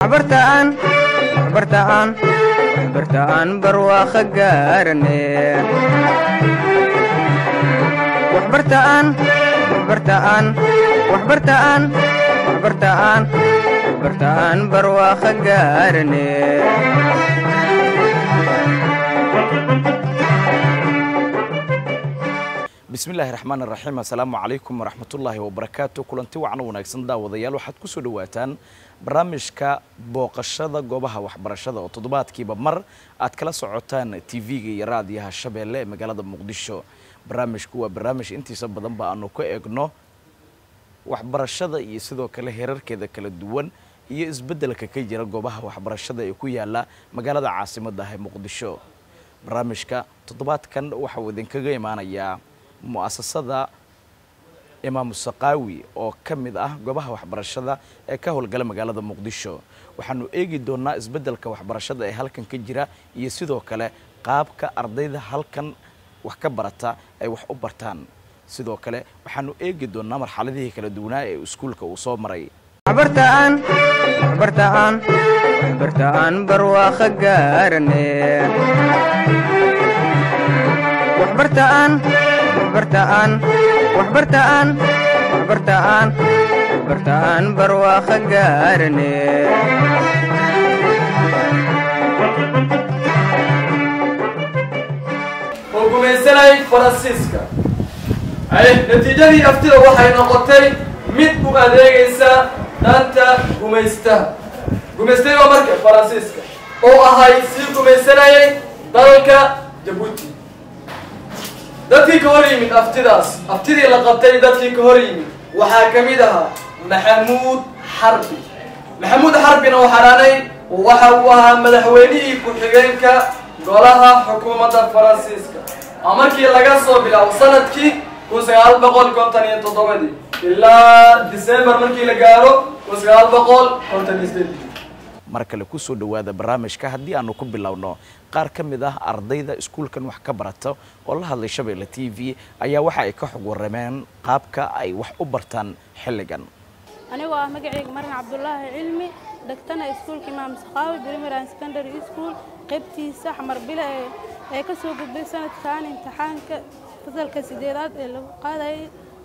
waxbartaan waxbartaan waxbartaan barwaaqo gaarane waxbartaan waxbartaan waxbartaan waxbartaan waxbartaan barwaaqo gaarane bismillahi raxmaan raxiim assalaamu calaykum waraxmatullaahi wabarakaatu kulanti wacan wanaagsan daawadayaal waxaad ku soo dhowaataan barnaamijka booqashada goobaha waxbarashada oo toddobaadkiiba mar aad kala socotaan tv-ga iyo raadiyaha shabeelle ee magaalada muqdisho barnaamijku waa barnaamij intiisa badanba aanu ka eegno waxbarashada iyo sidoo kale heerarkeeda kala duwan iyo isbeddelka ka jira goobaha waxbarashada ee ku yaala magaalada caasimadda ah ee muqdisho barnaamijka toddobaadkan waxauu idinkaga imaanayaa mu'asasada imaamu saqaawi oo ka mid ah goobaha waxbarashada ee ka howlgala magaalada muqdisho waxaanu eegi doonaa isbeddelka waxbarashada ee halkan ka jira iyo sidoo kale qaabka ardayda halkan wax ka barata ay wax u bartaan sidoo kale waxaanu eegi doonaa marxaladihii kala duwanaa ee iskuulka uu soo maray waxbartaan waxbartaan waxbartaan barwaaqo gaarane waxbartaan waxbartaan waxbartaan waxbartaan waxbartaan barwaaqo gaarane oo gumaysanayay faransiiska ay natiijadii aftida waxay noqotay mid u adeegaysa danta gumaystaha gumaystay waa marka faransiiska oo ahay sii gumaysanayay dalka jabuuti dadkii ka hor yimid aftidaas aftidii la qabtay dadkii ka hor yimid waxaa ka mid ahaa maxamuud xarbi maxamuud xarbina oo xaraanay waxa uu ahaa madaxweynihii ku-xigeenka golaha xukuumadda faransiiska oo markii laga soo bilaabo sanadkii kun sagaal boqol konton iyo toddobadii ilaa december markii la gaaro kun sagaal boqol konton iyo sideedii mar kale kusoo dhowaada barnaamijka haddii aanu ku bilowno qaar ka mid ah ardayda iskuulkan wax ka barata oo la hadlay shabeelle t v ayaa waxa ay ka xog warrameen qaabka ay wax u bartaan xilligan anigoo ah magacayga marin cabdulaahi cilmi dhagtana iskuulka imaam sakaawi primary and secondary school qaybtiisa xamar bile ee ee ka soo gudbay sanadkan imtixaanka fasalka sideedaad ee lagu qaadayay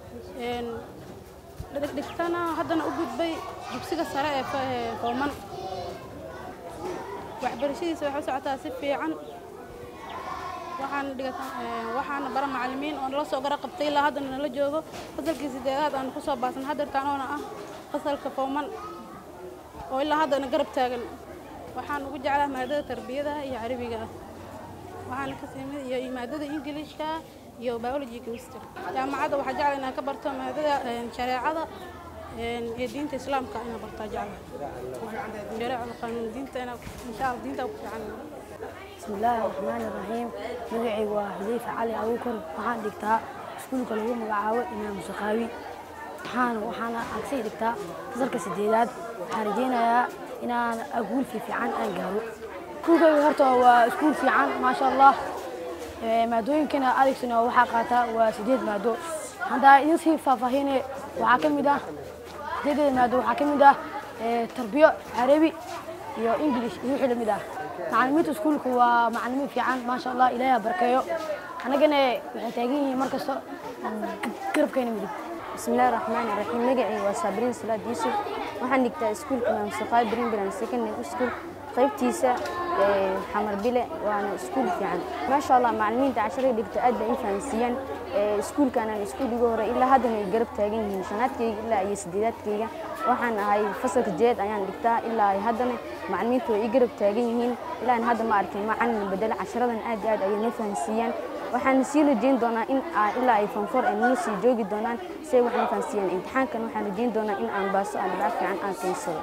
dhigtana haddana u gudbay dugsiga sare ee fooman waxbarashadiisa waxay u socotaa si fiican waxaan dhigata waxaana bara macallimiin oo nala soo gara qabtay ilaa haddana nala joogo fasalkii sideedaad aan kusoo baasan hadeertaan oona ah fasalka fooman oo ilaa haddana garab taagan waxaan ugu jeclaa maadada tarbiyada iyo carabiga ah waxaana ka simid iyo maadada ingiliishka iyo biology chemistry jaamacadda waxaa jecla inaan ka barto maadada shareecada ee diinta islaamka inaan bartaa jecla shareecada qaanuun diinta inaa insha allah diinta ku fiican بسم الله الرحمن الرحيم مقعي وحذيفة علي أبو كر وحان دكتا سكولك لغو مقعاوة إمام سقاوي وحان وحان أكسي دكتا فصلك سديدات حارجينا يا إنا أقول في في عن أنقارو كوكا هرتا وسكول في عن ما شاء الله maadooyin kana adeegsana waxaa qaata waa sideed maado haddaa idin sii faahfaahinay waxaa ka mid ah sideedeeda maado waxaa ka mid ah tarbiyo carabi iyo english iyo wixii lamid ah macallimiinta iskuulka waa macallimiin fiican maasha allah ilaahay ha barkeeyo annagana waxay taagan yihiin mar kasta garabkeena midig bismillahi raxmaani raxiim magacayga waa saabiriin salaad yuusuf waxaan dhigtaa iskuulka imaam saqaay brimbilan secondary school qaybtiisa xamar bile waana iskuul fiican maasha allah macallimiinta casharay dhigta aad bay i fahansiiyaan iskuulkaanaan iskuuliga hore ilaa haddana ay garab taagan yihiin shanaadkayga ilaa iyo sideedaadkayga waxaan ahay fasalka jeed ayaan dhigtaa ilaa ay haddana macallimiintu way i garab taagan yihiin ilaa aan hadda ma arkin macallin bedela casharadan aad iyo aad ayay noo fahansiiyaan waxaan sii rajeyn doonaa in ilaa ay fanfor ay noo sii joogi doonaan si ay waxaan fahansiiyaan imtixaankan waxaan rajeyn doonaa in aan baaso aan dhaaf fiican aan keensado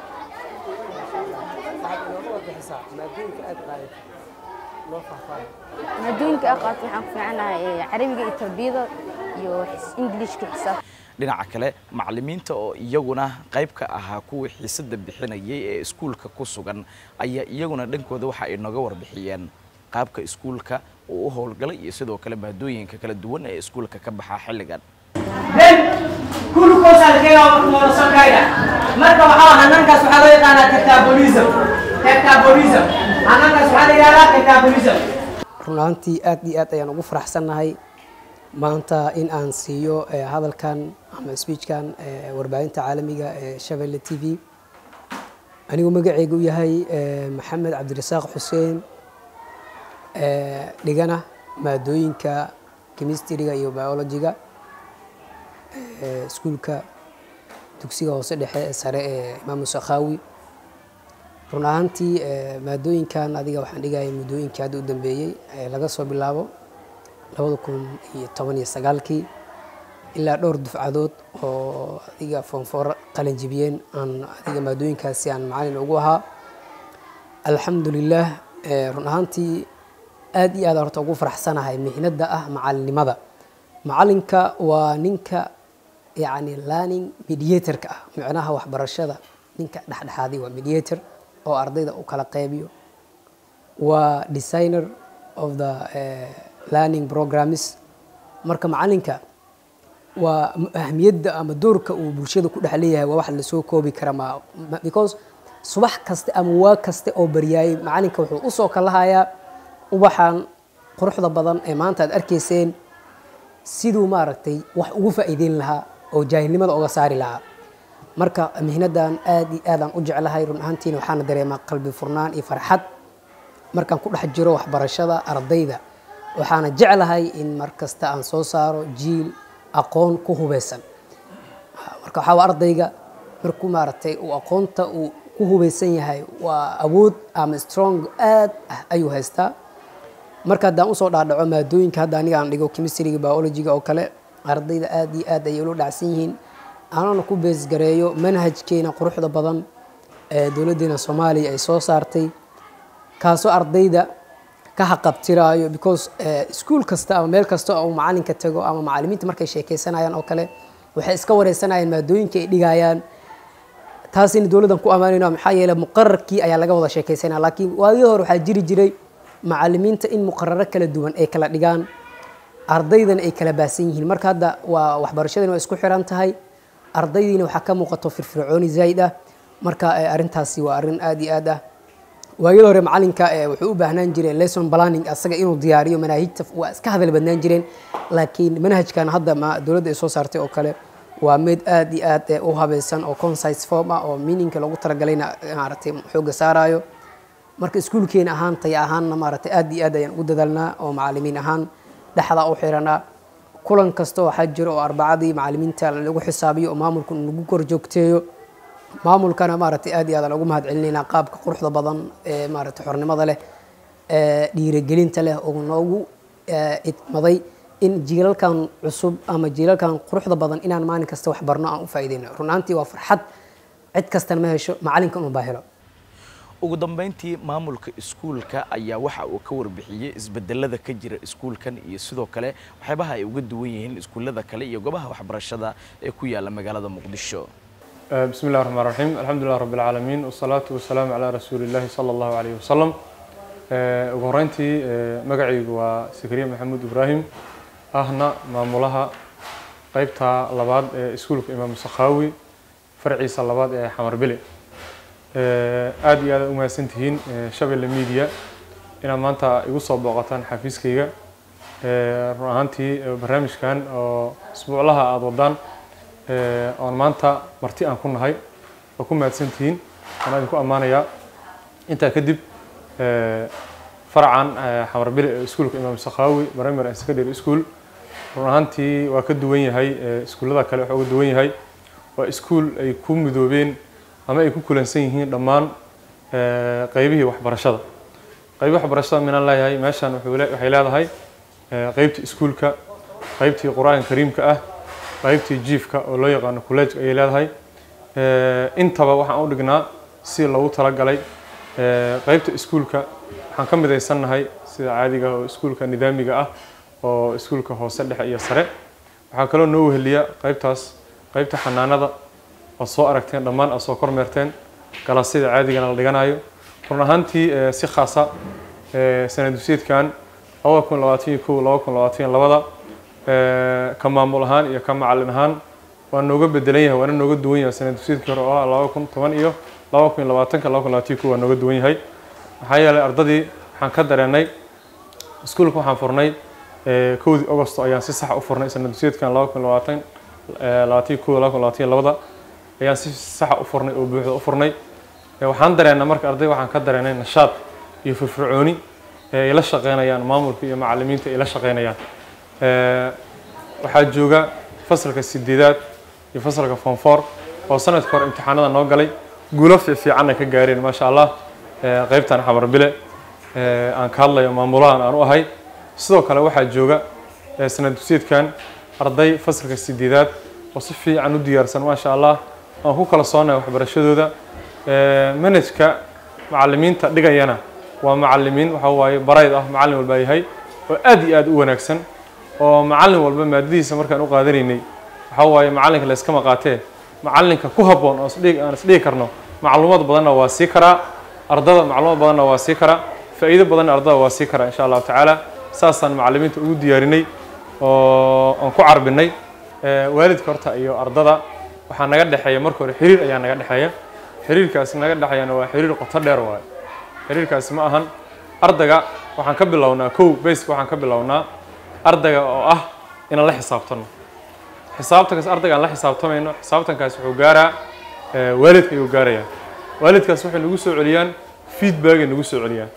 maadooyinka aa qaato waxaan ku fiicanahay carabiga iyo tarbiyada iyo ingilishka xisaab dhinaca kale macallimiinta oo iyaguna qayb ka ahaa kuwii xiisada bixinayay ee iskuulka ku sugan ayaa iyaguna dhankooda waxa ay nooga warbixiyeen qaabka iskuulka uu u howlgalay iyo sidoo kale maadooyinka kala duwan ee iskuulka ka baxaa xilligan kulko glucose la keenaa monosaccharide marka waxaa hanankaas waxaa loo yaqaanaa catabolism catabolism hanankaas waxaa la yidhahdaa catabolism run ahaantii aad iyo aad ayaan ugu faraxsannahay maanta in aan siiyo eh, hadalkan ama speechkan eh, warbaahinta caalamiga ee shabelle t v anigu magacaygu u yahay eh, maxamed cabdirasaaq xuseen eh, dhigana maadooyinka chemistryga iyo biologyga eh, iskuulka dugsiga hoose dhexe ee sare ee imaamu sakhaawi run ahaantii eh, maadooyinkan adiga waxaan dhigayay muddooyinkii hadda u dambeeyey ee laga soo bilaabo labada kun iyo toban iyo sagaalkii ilaa dhowr dufcadood oo adiga foonfoor qalinjibiyeen aan adiga maadooyinkaasi aan macalin ugu ahaa alxamdulilah eh, run ahaantii aad iyo aad aan horta ugu faraxsanahay mihnada ah macalinimada macalinka waa ninka yacni learning mediatorka ah micnaha waxbarashada ninka dhexdhexaadi waa mediator oo ardayda u kala qeybiyo waa designer of the eh, learning programs marka macalinka waa m- ahmiyadda ama doorka uu bulshada ku dhex leeyahay waa wax lasoo koobi kara ma ma- because subax kaste ama waa kaste oo baryaayay macalinka wuxuu usoo kalahayaa ubaxan quruxda badan ee maanta aad arkayseen siduu maaragtay wax ugu faa'iideyn lahaa oo jaahilnimada uga saari lahaa marka mihnadan aad iyo aadaan u jeclahay run ahaantiina waxaana dareemaa qalbi furnaan iyo farxad markaan ku dhex jiro waxbarashada ardayda waxaana jeclahay in mar kasta aan soo saaro jiil aqoon ku hubeysan marka waxaa waa ardayga markuu maaragtay uu aqoonta uu ku hubeysan yahay waa awood ama strong aad ah ayuu haystaa marka haddaan usoo dhaadhaco maadooyinka hadda aniga aan dhigo chemistryga biologyga oo kale ardayda aad iyo aad ayay ula dhacsan yihiin anana ku beesgareeyo manhajkeena quruxda badan ee dowladdeena soomaaliya ay soo saartay kaasoo ardayda ka haqabtiraayo because iskuul kasta ama meel kasta oo macalinka tago ama macalimiinta markay sheekeysanayaan oo kale waxay iska wareysanayaan maadooyinka ay dhigayaan taasina dowladdan ku ammaanayno maxaa yeelay muqararkii ayaa laga wada sheekeysanaya laakiin waagii hore waxaa jiri jiray macalimiinta in muqararo kala duwan ay kala dhigaan ardaydana ay kala baasan yihiin marka hadda waa waxbarashadina waa isku xiran tahay ardaydiina waxaa ka muuqato firfircooni zaa'id ah marka eh, arrintaasi waa arrin aad iyo aad ah waagii hore macalinka eh, wuxuu u baahnaan jiray lesson planning asaga inuu diyaariyo manaahijta waa iska hadal badnaan jireen laakiin manhajkan hadda ma dowladda ay soo saartay oo kale waa mid aad iyo aad eh, u habaysan oo concise form ah oo meaningka loogu talagalayna maaragtay xooga saarayo marka iskuulkeena ahaan taya ahaanna maaragtay aad iyo aad ayaan ugu dadaalnaa oo macalimiin ahaan dhexda u xiranaa kulan kasta waxaa jiro oo arbacadii macalimiinta lagu xisaabiyo oo maamulku nagu kor joogteeyo maamulkana maaragtay aad iyo aad aan ugu mahad celinaynaa qaabka quruxda badan ee maaragtay xornimada leh ee dhiirigelinta leh oo noogu eh, idmaday in jiilalkan cusub ama jiilalkan quruxda badan inaan maalin kasta wax barno aan u faa'iideyno run ahaantii waa farxad cid kastana ma hesho macalinka unun baa helo ugu dambeyntii maamulka iskuulka ayaa waxa uu ka warbixiyey isbedelada ka jira iskuulkan iyo sidoo kale waxyaabaha ay uga duwan yihiin iskuullada kale iyo goobaha waxbarashada ee ku yaala magaalada muqdisho بسم الله الرحمن الرحيم الحمد لله رب العالمين والصلاة والسلام على رسول الله صلى الله عليه وسلم ugu horeyntii magacaygu waa sakariya maxamuud ibraahim ahna maamulaha qeybta labaad ee iskuulka imaam sakhaawi farciisa labaad ee xamar bile aad iyo aad u mahadsan tihiin shabelle media inaad maanta igu soo booqataan xafiiskayga run ahaantii barnaamijkan oo isbuuclaha aada wadaan oon maanta marti aan ku nahay oo ku mahadsan tihiin waan idinku ammaanayaa intaa kadib faracan xamarbile ee iskuulka imaam sakhaawi primary and secondary school run ahaantii waa ka duwan yahay iskuullada kale waxaa uga duwan yahay waa iskuul ay ku midoobeen ama ay ku kulansan yihiin dhammaan qeybihii waxbarashada qeybi waxbarashada minaan leeyahay meeshan wuxuu le- waxay leedahay qeybtii iskuulka qeybtii qur-aanka kariimka ah qaybtii jiifka oo loo yaqaano college ayay leedahay intaba waxaan u dhignaa si loogu talagalay qaybta iskuulka waxaan ka midaysannahay sida caadiga ah oo iskuulka nidaamiga ah oo iskuulka hoose dhexe iyo sare waxaa kaloo noo weheliya qaybtaas qaybta xanaanada ood soo aragteen dhammaan aad soo kormeerteen galaasyada caadigana la dhiganayo run ahaantii si khaasa sanad duseedkan labada kun labaatan iyo kow laba kun labaatan iyo labada ka maamul ahaan iyo ka macalin ahaan waa nooga bedelan yahay waana nooga duwan yahay sanad dugsiyeedkii hore oo ah laba kun toban iyo laba kun iyo labaatanka laba kun labaatanki waa nooga duwan yahay maxaa yeelay ardadii waxaan ka dareenay iskuulka waxaan furnay eh, kowdii augosto ayaan si sax u furnay sanad dugsiyeedkan laba kun labaatan labaatan iyo kow laba kun labaatan iyo labada ayaan si saxa u furnay oo buuxda u furnay Eh, waxaan dareennay marka arday waxaan ka dareenay nashaad iyo firfircooni ee ay la shaqeynayaan maamulka iyo macallimiinta ay la shaqeynayaan Eh, waxaa jooga fasalka sideedaad iyo fasalka form four oo sanadka hore imtixaanada noo galay guulo fiifiicanna ka gaareen maasha allah Eh, qaybtan xamar bile eh, aan ka hadlayo maamulahan aan u ahay sidoo kale waxaa jooga eh, sanad dugsiyeedkan arday fasalka sideedaad oo si fiican u diyaarsan maasha allah aan ku kala soonnay waxbarashadooda Eh, manhajka macallimiinta dhigayana waa macallimiin waxa waaye barayd ah macallin walbaa yahay oo aad iyo aad u wanaagsan oo macallin walba maadadiisa markaan u qaadanaynay waxa waaye macallinka la iskama qaatee macallinka ku habboon oo isdhigi aan isdhigi karno macluumaad badanna waa sii karaa ardada macluumaad badanna waa sii karaa faa'iido badanna ardada waa sii karaa insha allahu tacaala saasaan macallimiinta ugu diyaarinay oo aan ku carbinay Eh, waalidka horta iyo ardada waxaa naga dhexeeya marka hore xiriir ayaa naga dhexeeya xiriirkaasi naga dhexeeyana waa xiriir qoto dheer waaye xiriirkaasi ma ahan ardayga waxaan ka bilownaa kow bayska waxaan ka bilownaa ardayga oo ah inaan la xisaabtano xisaabtankaas ardayga aan la xisaabtamayno xisaabtankaas wuxuu gaaraa eh, waalidka ayuu gaarayaa waalidkaas waxay nagu soo celiyaan feedback ay nagu soo celiyaan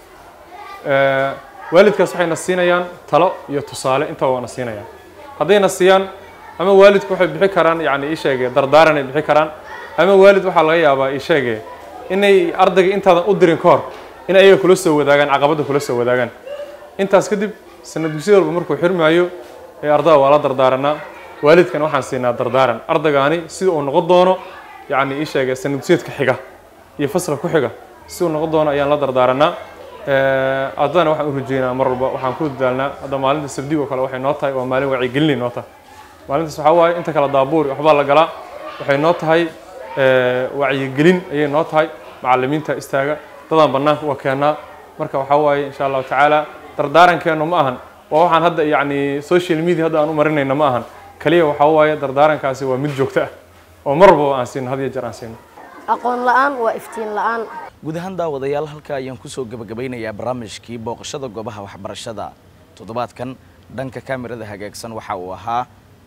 Eh, waalidkaas waxayna siinayaan talo iyo tusaale intaba waana siinayaan haddayna siiyaan ama waalidku waxay bixi karaan yacni ii sheege dardaaran ay bixi karaan ama waalid waxaa laga yaabaa ii sheege inay ardayga intaadan u dirin ka hor in ayaga kula soo wadaagaan caqabadda kula soo wadaagaan intaas kadib sanad dugsiyada walba markuu xirmaayo ee ardada waa la dardaaranaa waalidkana waxaan siinaa dardaaran ardaygaani sida uu noqon doono yacni ii sheege sanad dugsiyeedka xiga iyo fasalka ku xiga si uu noqon doono ayaan la dardaaranaa Eh, ardadana waxaan u rajeynaa mar walba waxaan ku dadaalnaa hadda maalinta sabdiga oo kale waxay noo tahay waa maalin wacyigelinay noo tahay maalintaas waxaa waaye inta kale daabuur iyo waxbaa la galaa waxay noo tahay eh, wacyigelin ayay noo tahay macallimiinta istaaga dadaan bannaanka uga keennaa marka waxaa waaye insha allahu tacaala dardaarankeenu ma ahan waa waxaan hadda yacni social media hadda aan u marinayna ma ahan kaliya waxaa waaye dardaarankaasi waa mid joogto ah oo mar walbaba aan siino had iyo jeer aan siino aqoon la'aan waa iftiin la'aan guud ahaan daawadayaal halka ayaan kusoo gebagabeynayaa barnaamijkii booqashada goobaha waxbarashada toddobaadkan dhanka kamirada hagaagsan waxa uu ahaa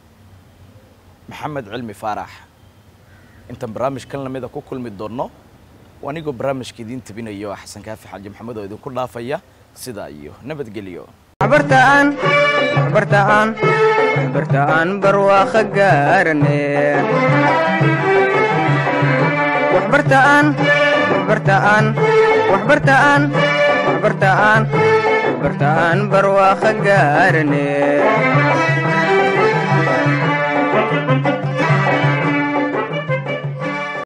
maxamed cilmi faarax intaan barnaamijkan lamida ku kulmi doonno anigoo barnaamijka idiin tabinayo xasan kaafi xaaji maxamed oo idinku dhaafaya sidaa iyo nabadgelyo waxbartaan waxbartaan waxbartaan barwaaqo gaarane waxbartaan waxbartaan waxbartaan waxbartaan waxbartaan barwaaqo gaarane